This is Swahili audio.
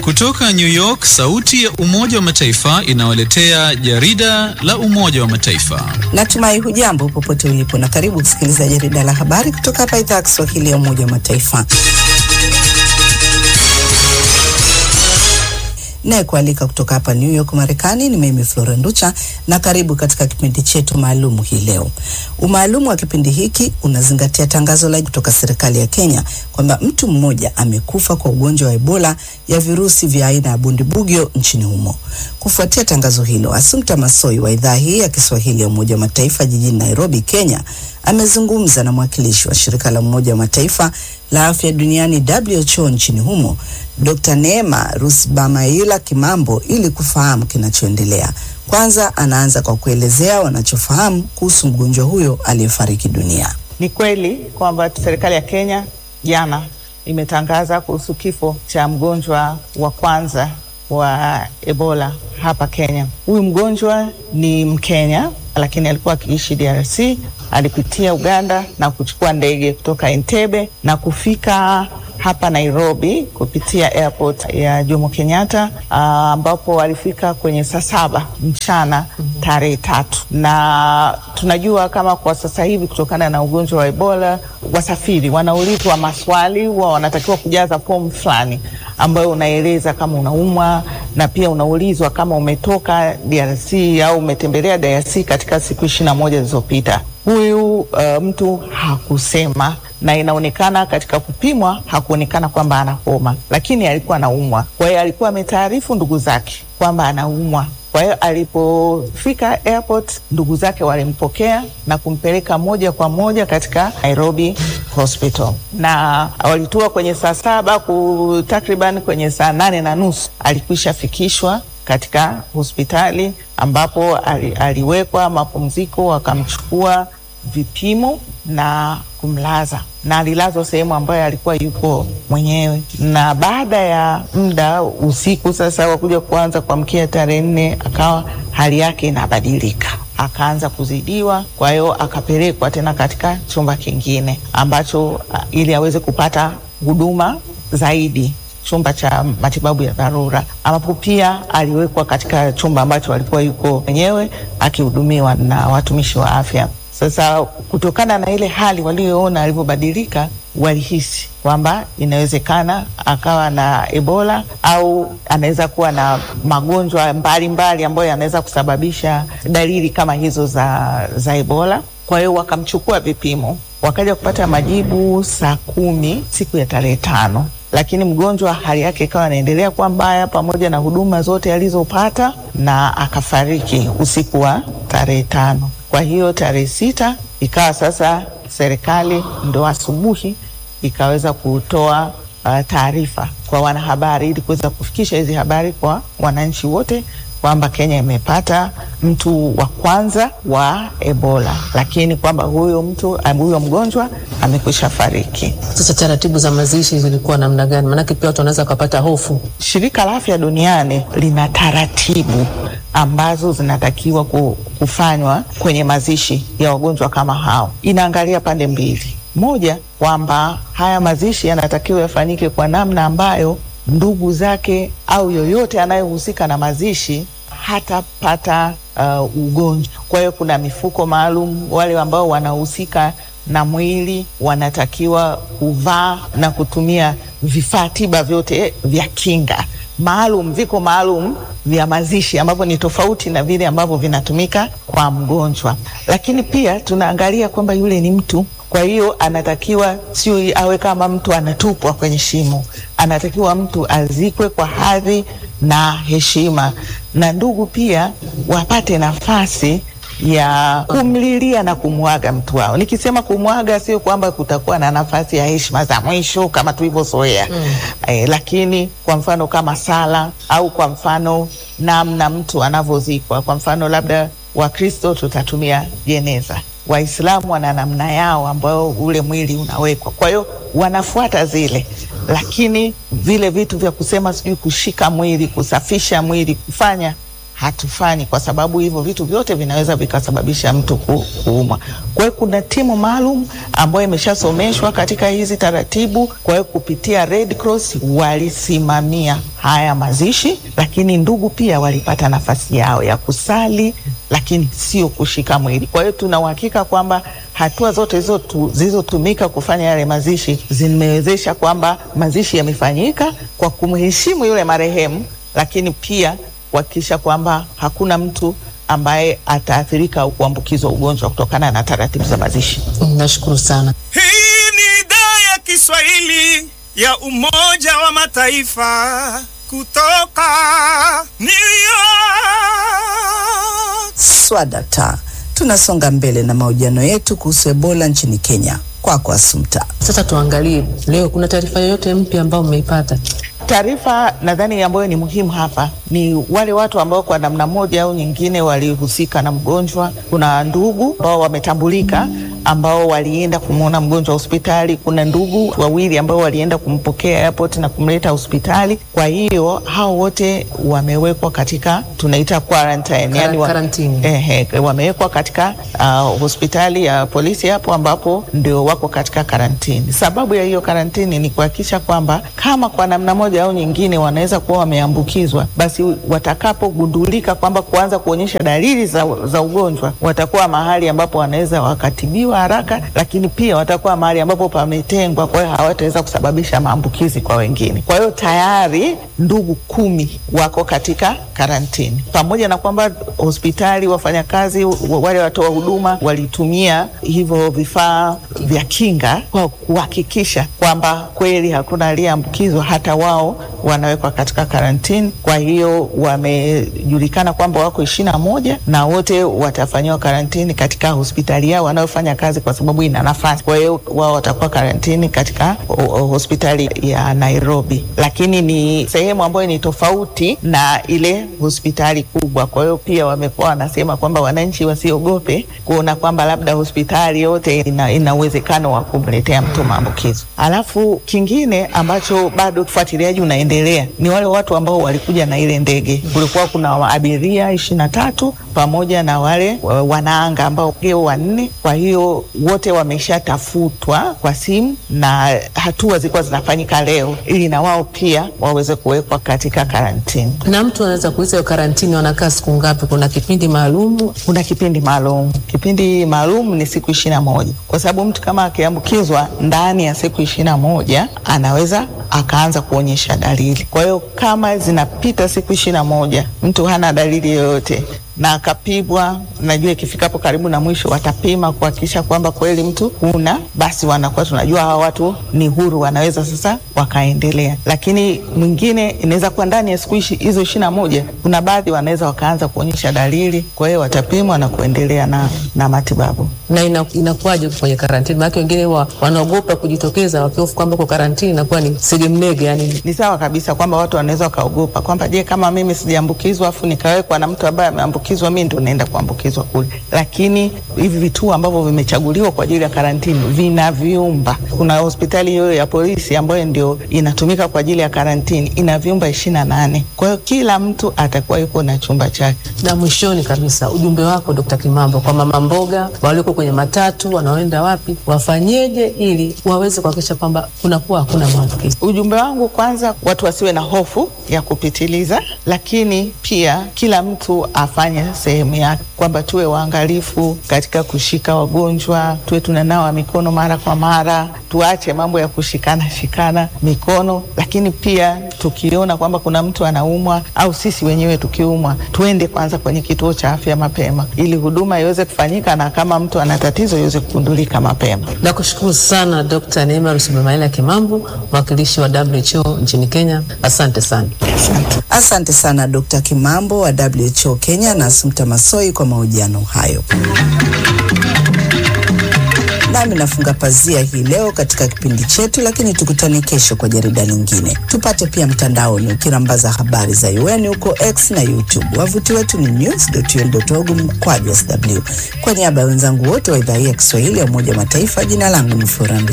Kutoka New York, sauti ya Umoja wa Mataifa inawaletea jarida la Umoja wa Mataifa. Natumai hujambo popote ulipo na karibu kusikiliza jarida la habari kutoka hapa idhaa ya Kiswahili ya Umoja wa Mataifa. naye kualika kutoka hapa New York Marekani ni mimi Flora Nducha, na karibu katika kipindi chetu maalumu hii leo. Umaalumu wa kipindi hiki unazingatia tangazo la kutoka serikali ya Kenya kwamba mtu mmoja amekufa kwa ugonjwa wa Ebola ya virusi vya aina ya bundibugyo nchini humo. Kufuatia tangazo hilo, Assumpta Massoi wa idhaa hii ya Kiswahili ya Umoja wa Mataifa jijini Nairobi, Kenya, amezungumza na mwakilishi wa shirika la Umoja wa Mataifa la afya duniani WHO nchini humo Dr. Neema Rusbamaila Kimambo ili kufahamu kinachoendelea. Kwanza anaanza kwa kuelezea wanachofahamu kuhusu mgonjwa huyo aliyefariki dunia. Ni kweli kwamba serikali ya Kenya jana imetangaza kuhusu kifo cha mgonjwa wa kwanza wa Ebola hapa Kenya. Huyu mgonjwa ni Mkenya lakini alikuwa akiishi DRC. Alipitia Uganda na kuchukua ndege kutoka Entebbe na kufika hapa Nairobi kupitia airport ya Jomo Kenyatta ambapo uh, alifika kwenye saa saba mchana tarehe tatu, na tunajua kama kwa sasa hivi kutokana na ugonjwa wa Ebola wasafiri wanaulizwa maswali, huwa wanatakiwa kujaza fomu fulani ambayo unaeleza kama unaumwa na pia unaulizwa kama umetoka DRC au umetembelea DRC katika siku ishirini na moja zilizopita. Huyu uh, mtu hakusema na inaonekana katika kupimwa hakuonekana kwamba ana homa, lakini alikuwa anaumwa. Kwa hiyo alikuwa ametaarifu ndugu zake kwamba anaumwa. Kwa hiyo alipofika airport, ndugu zake walimpokea na kumpeleka moja kwa moja katika Nairobi hospital, na walitua kwenye saa saba ku takriban kwenye saa nane na nusu alikwisha fikishwa katika hospitali ambapo ali, aliwekwa mapumziko, wakamchukua vipimo na kumlaza na alilazwa sehemu ambayo alikuwa yuko mwenyewe. Na baada ya muda usiku sasa wakuja kuanza kuamkia tarehe nne, akawa hali yake inabadilika, akaanza kuzidiwa. Kwa hiyo akapelekwa tena katika chumba kingine ambacho ili aweze kupata huduma zaidi chumba cha matibabu ya dharura ambapo pia aliwekwa katika chumba ambacho alikuwa yuko mwenyewe akihudumiwa na watumishi wa afya. Sasa kutokana na ile hali walioona alivyobadilika, walihisi kwamba inawezekana akawa na Ebola au anaweza kuwa na magonjwa mbalimbali ambayo yanaweza kusababisha dalili kama hizo za, za Ebola. Kwa hiyo wakamchukua vipimo, wakaja kupata majibu saa kumi siku ya tarehe tano lakini mgonjwa hali yake ikawa anaendelea kuwa mbaya pamoja na huduma zote alizopata na akafariki usiku wa tarehe tano. Kwa hiyo tarehe sita ikawa sasa serikali ndo asubuhi ikaweza kutoa uh, taarifa kwa wanahabari ili kuweza kufikisha hizi habari kwa wananchi wote kwamba Kenya imepata mtu wa kwanza wa Ebola, lakini kwamba huyo mtu huyo mgonjwa amekwisha fariki. Sasa taratibu za mazishi zilikuwa namna gani? Maanake pia watu wanaweza kupata hofu. Shirika la Afya Duniani lina taratibu ambazo zinatakiwa kufanywa kwenye mazishi ya wagonjwa kama hao. Inaangalia pande mbili, moja kwamba haya mazishi yanatakiwa yafanyike kwa namna ambayo ndugu zake au yoyote anayehusika na mazishi hatapata uh, ugonjwa. Kwa hiyo kuna mifuko maalum, wale ambao wanahusika na mwili wanatakiwa kuvaa na kutumia vifaa tiba vyote vya kinga maalum, viko maalum vya mazishi ambavyo ni tofauti na vile ambavyo vinatumika kwa mgonjwa. Lakini pia tunaangalia kwamba yule ni mtu kwa hiyo anatakiwa sio awe kama mtu anatupwa kwenye shimo, anatakiwa mtu azikwe kwa hadhi na heshima, na ndugu pia wapate nafasi ya kumlilia na kumwaga mtu wao. Nikisema kumwaga, sio kwamba kutakuwa na nafasi ya heshima za mwisho kama tulivyozoea mm. Eh, lakini kwa mfano kama sala au kwa mfano namna mtu anavyozikwa, kwa mfano labda Wakristo tutatumia jeneza Waislamu wana namna yao ambayo ule mwili unawekwa, kwa hiyo wanafuata zile, lakini vile vitu vya kusema sijui kushika mwili, kusafisha mwili, kufanya hatufanyi, kwa sababu hivyo vitu vyote vinaweza vikasababisha mtu ku, kuumwa. Kwa hiyo kuna timu maalum ambayo imeshasomeshwa katika hizi taratibu. Kwa hiyo kupitia Red Cross walisimamia haya mazishi, lakini ndugu pia walipata nafasi yao ya kusali, lakini sio kushika mwili. Kwa hiyo tuna uhakika kwamba hatua zote hizo tu- zilizotumika kufanya yale mazishi zimewezesha kwamba mazishi yamefanyika kwa kumheshimu yule marehemu, lakini pia kuhakikisha kwamba hakuna mtu ambaye ataathirika au kuambukizwa ugonjwa kutokana na taratibu za mazishi. Nashukuru sana. Hii ni idhaa ya Kiswahili ya Umoja wa Mataifa kutoka New York. Swadata. Tunasonga mbele na mahojiano yetu kuhusu Ebola nchini Kenya. Kwako Asumta. Sasa tuangalie leo, kuna taarifa yoyote mpya ambayo mmeipata? Taarifa nadhani ambayo ni muhimu hapa ni wale watu ambao kwa namna moja au nyingine walihusika na mgonjwa. Kuna ndugu ambao wametambulika ambao walienda kumwona mgonjwa hospitali. Kuna ndugu wawili ambao walienda kumpokea airport na kumleta hospitali. Kwa hiyo hao wote wamewekwa katika tunaita quarantine, yani wa, Quarantine. ehe, wamewekwa katika uh, hospitali ya polisi hapo ambapo ndio wako katika karantini. Sababu ya hiyo karantini ni kuhakikisha kwamba kama kwa namna moja au nyingine wanaweza kuwa wameambukizwa, basi watakapogundulika kwamba kuanza kuonyesha dalili za, za ugonjwa, watakuwa mahali ambapo wanaweza wakatibiwa haraka, lakini pia watakuwa mahali ambapo pametengwa, kwa hiyo hawataweza kusababisha maambukizi kwa wengine. Kwa hiyo tayari ndugu kumi wako katika karantini, pamoja na kwamba hospitali, wafanyakazi, wa- wale watoa huduma walitumia hivyo vifaa vya kinga kwa kuhakikisha kwamba kweli hakuna aliyeambukizwa, hata wao wanawekwa katika karantini. Kwa hiyo wamejulikana kwamba wako ishirini na moja na wote watafanyiwa karantini katika hospitali yao wanayofanya kazi, kwa sababu ina nafasi. Kwa hiyo wao watakuwa karantini katika o- o- hospitali ya Nairobi, lakini ni sehemu ambayo ni tofauti na ile hospitali kubwa. Kwa hiyo pia wamekuwa wanasema kwamba wananchi wasiogope kuona kwamba labda hospitali yote ina, ina uwezekano wa kumletea mtu maambukizo. Alafu kingine ambacho bado ufuatiliaji unaendelea ni wale watu ambao walikuja na ile ndege. Kulikuwa kuna abiria ishirini na tatu pamoja na wale wa- wanaanga ambao geo wanne. Kwa hiyo wote wameshatafutwa kwa simu na hatua zilikuwa zinafanyika leo ili na wao pia waweze kuwekwa katika karantini. Na mtu anaweza kuuliza hiyo karantini wanakaa siku ngapi? Kuna kipindi maalum? kuna kipindi maalum. Kipindi maalum ni siku ishirini na moja kwa sababu mtu kama akiambukizwa ndani ya siku ishirini na moja anaweza akaanza kuonyesha dalili. Kwa hiyo kama zinapita siku ishirini na moja mtu hana dalili yoyote na akapigwa, najua ikifikapo karibu na mwisho watapima kuhakikisha kwamba kweli mtu huna, basi wanakuwa tunajua hawa watu ni huru, wanaweza sasa wakaendelea. Lakini mwingine inaweza kuwa ndani ya siku ishi- hizo ishirini na moja kuna baadhi wanaweza wakaanza kuonyesha dalili, kwa hiyo watapimwa na kuendelea na, na matibabu. na ina, inakuwaje kwenye karantini? Maana wengine wa, wanaogopa kujitokeza wakihofu kwamba kwa karantini inakuwa ni segemnege, yani Ni sawa kabisa kwamba watu wanaweza wakaogopa kwamba je, kama mimi sijaambukizwa afu nikawekwa na mtu ambaye ameambukizwa, mimi ndo naenda kuambukizwa kule. Lakini hivi vituo ambavyo vimechaguliwa kwa ajili ya karantini vina vyumba. Kuna hospitali hiyo ya polisi ambayo ndio inatumika kwa ajili ya karantini, ina vyumba ishirini na nane. Kwa hiyo kila mtu atakuwa yuko na chumba chake. na mwishoni kabisa ujumbe wako Dkt. Kimambo kwa mama mboga walioko kwenye matatu wanaoenda wapi, wafanyeje ili waweze kuhakikisha kwamba kunakuwa hakuna maambukizi? Ujumbe wangu kwanza, watu wasiwe na hofu ya kupitiliza, lakini pia kila mtu afanye sehemu yake, kwamba tuwe waangalifu katika kushika wagonjwa, tuwe tunanawa mikono mara kwa mara, tuache mambo ya kushikana shikana mikono, lakini pia tukiona kwamba kuna mtu anaumwa au sisi wenyewe tukiumwa, tuende kwanza kwenye kituo cha afya mapema, ili huduma iweze kufanyika, na kama mtu ana tatizo iweze kugundulika mapema. Nakushukuru sana Dr. Neema Rusubemaila Kimambo, mwakilishi wa WHO nchini Kenya. Asante sana. Asante sana Dr. Kimambo wa WHO Kenya na Asumta Masoi kwa mahojiano hayo. Nami nafunga pazia hii leo katika kipindi chetu, lakini tukutane kesho kwa jarida lingine. Tupate pia mtandaoni ukirambaza habari za UN huko X na YouTube. Wavuti wetu ni news.un.org mkwaju sw. Kwa niaba ya wenzangu wote wa idhaa hii ya Kiswahili ya Umoja wa Mataifa, jina langu ni Florence